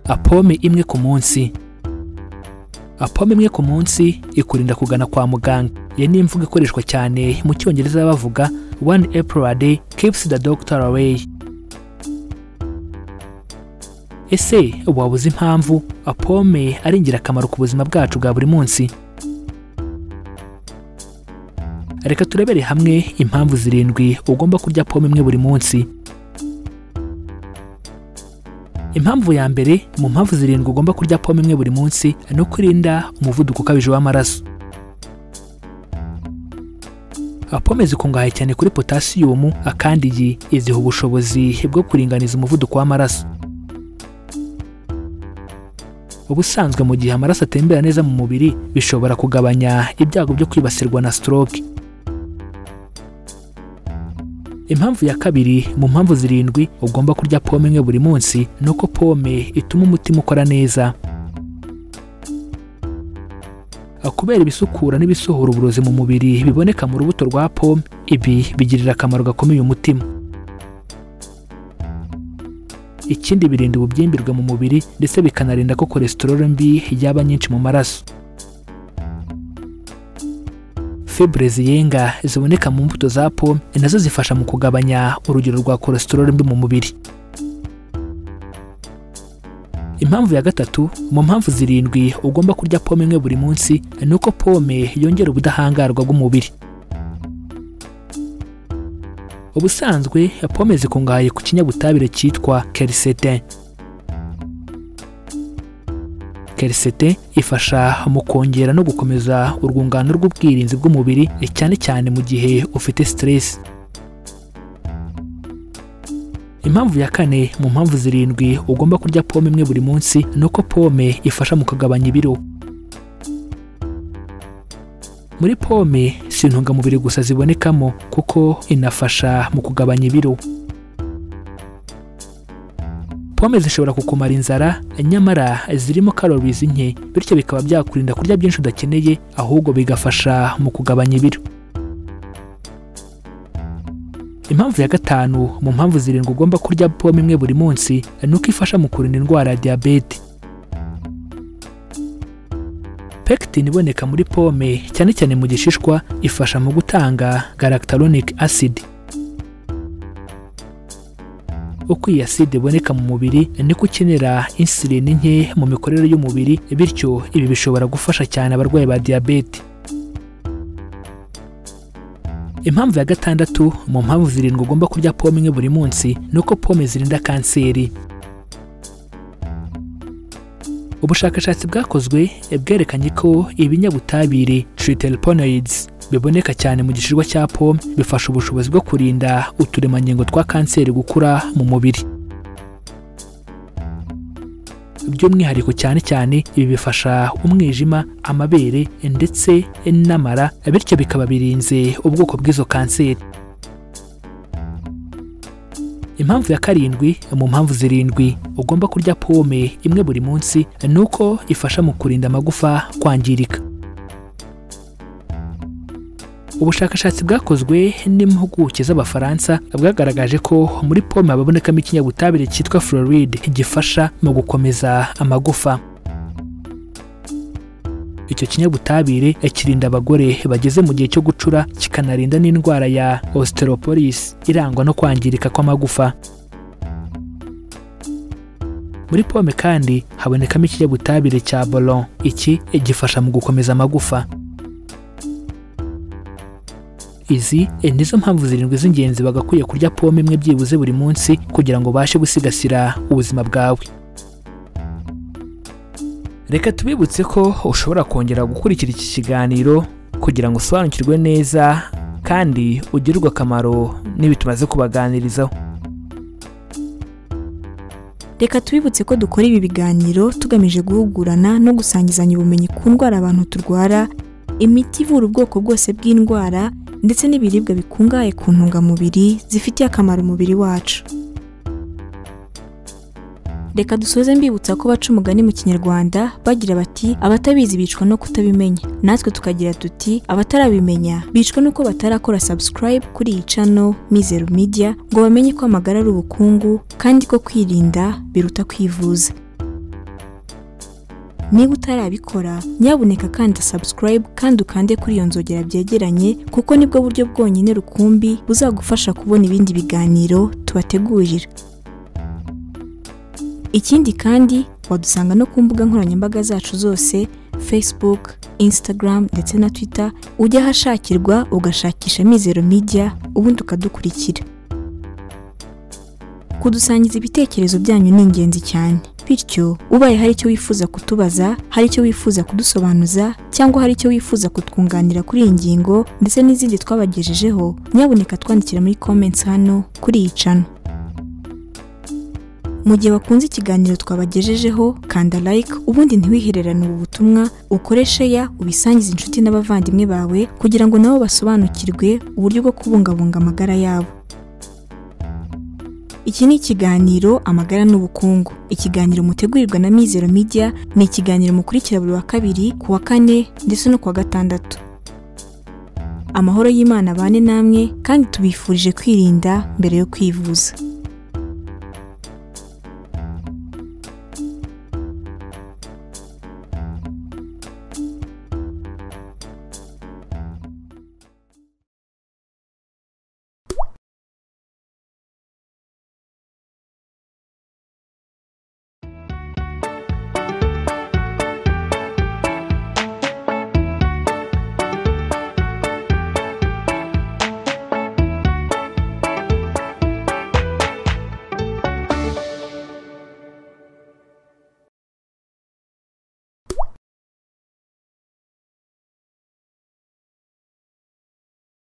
apome imwe ku munsi apome imwe ku munsi ikurinda kugana kwa muganga iyi ni imvugo ikoreshwa cyane mu cyongereza bavuga one apple a day keeps the doctor away ese waba uzi impamvu apome ari ingirakamaro ku buzima bwacu bwa buri munsi reka turebere hamwe impamvu zirindwi ugomba kurya pome imwe buri munsi impamvu ya mbere mu mpamvu zirindwi ugomba kurya pome imwe buri munsi ni ukurinda umuvuduko ukabije w'amaraso pome zikungahaye cyane kuri potasiyumu kandi iyi iziha ubushobozi bwo kuringaniza umuvuduko w'amaraso ubusanzwe mu gihe amaraso atembera neza mu mubiri bishobora kugabanya ibyago byo kwibasirwa na stroke impamvu ya kabiri mu mpamvu zirindwi ugomba kurya pome imwe buri munsi ni uko pome ituma umutima ukora neza kubera ibisukura n'ibisohora uburozi mu mubiri biboneka mu rubuto rwa pome ibi bigirira akamaro gakomeye umutima ikindi birinda ububyimbirwe mu mubiri ndetse bikanarinda ko kolesterol mbi yaba nyinshi mu maraso fibure ziyenga ziboneka mu mbuto za pome nazo zifasha mu kugabanya urugero rwa kolesterol mbi mu mubiri impamvu ya gatatu mu mpamvu zirindwi ugomba kurya pome imwe buri munsi ni uko pome yongera ubudahangarwa bw'umubiri ubusanzwe pome zikungahaye ku kinyabutabire cyitwa kerisetin kerisetin ifasha mu kongera no gukomeza urwungano rw'ubwirinzi bw'umubiri cyane cyane mu gihe ufite siteresi impamvu ya kane mu mpamvu zirindwi ugomba kurya pome imwe buri munsi ni uko pome ifasha mu kugabanya ibiro muri pome si intungamubiri gusa zibonekamo kuko inafasha mu kugabanya ibiro pome zishobora kukumara inzara nyamara zirimo karorizi nke bityo bikaba byakurinda kurya byinshi udakeneye ahubwo bigafasha mu kugabanya ibiro impamvu ya gatanu mu mpamvu zirindwi ugomba kurya pome imwe buri munsi ni uko ifasha mu kurinda indwara ya diyabete pekitine iboneka muri pome cyane cyane mu gishishwa ifasha mu gutanga galactalonic acid uko iyi acide iboneka mu mubiri niko ukenera insulin nke mu mikorere y'umubiri bityo ibi bishobora gufasha cyane abarwayi ba diyabete impamvu ya gatandatu mu mpamvu zirindwi ugomba kurya pome imwe buri munsi ni uko pome zirinda kanseri ubushakashatsi bwakozwe bwerekanye ko ibinyabutabire triterpenoids biboneka cyane mu gishishwa cya pome bifasha ubushobozi bwo kurinda uturemangingo twa kanseri gukura mu mubiri by'umwihariko cyane cyane ibi bifasha umwijima amabere ndetse n'amara bityo bikaba birinze ubwoko bw'izo kanseri impamvu ya karindwi mu mpamvu zirindwi ugomba kurya pome imwe buri munsi ni uko ifasha mu kurinda amagufa kwangirika ubushakashatsi bwakozwe n'impuguke z'abafaransa bwagaragaje ko muri pome habonekamo ikinyabutabire cyitwa fluoride gifasha mu gukomeza amagufa icyo kinyabutabire kirinda abagore bageze mu gihe cyo gucura kikanarinda n'indwara ya osteoporosis irangwa no kwangirika kw'amagufa muri pome kandi habonekamo ikinyabutabire cya boron iki gifasha mu gukomeza amagufa izi nizo mpamvu zirindwi z'ingenzi bagakwiye kurya pome imwe byibuze buri munsi kugira ngo ubashe gusigasira ubuzima bwawe reka tubibutse ko ushobora kongera gukurikira iki kiganiro kugira ngo usobanukirwe neza kandi ugirirwe akamaro n'ibi tumaze kubaganirizaho reka tubibutse ko dukora ibi biganiro tugamije guhugurana no gusangizanya ubumenyi ku ndwara abantu turwara imiti ivura ubwoko bwose bw'indwara ndetse n'ibiribwa bikungahaye ku ntungamubiri zifitiye akamaro umubiri wacu reka dusoze mbibutsa ko baca umugani mu kinyarwanda bagira bati abatabizi bicwa no kutabimenya natwe tukagira tuti abatarabimenya bicwa nuko batarakora subscribe kuri iyi cano mizeru media ngo bamenye ko amagara ari ubukungu kandi ko kwirinda biruta kwivuza niba utarabikora nyabuneka kanda subscribe kandi ukande kuri iyo nzogera byegeranye kuko nibwo buryo bwonyine rukumbi buzagufasha kubona ibindi biganiro tubategurira ikindi kandi wadusanga no ku mbuga nkoranyambaga zacu zose facebook instagram ndetse na twitter ujya ahashakirwa ugashakisha mizero media ubundi ukadukurikira kudusangiza ibitekerezo byanyu ni ingenzi cyane bityo ubaye hari icyo wifuza kutubaza hari icyo wifuza kudusobanuza cyangwa hari icyo wifuza kutwunganira kuri iyi ngingo ndetse n'izindi twabagejejeho nyabuneka twandikira muri comments hano kuri iyi cano mu gihe wakunze ikiganiro twabagejejeho kanda like ubundi ntiwihererane ubu butumwa ukoreshe ya ubisangize inshuti n'abavandimwe bawe kugira ngo nabo basobanukirwe uburyo bwo kubungabunga amagara yabo Iki ni ikiganiro Amagara n'Ubukungu. Ikiganiro mutegurirwa na Mizero Media ni ikiganiro mukurikira buri wa kabiri, ku wa kane ndetse no ku wa gatandatu. Amahoro y'Imana abane namwe kandi tubifurije kwirinda mbere yo kwivuza.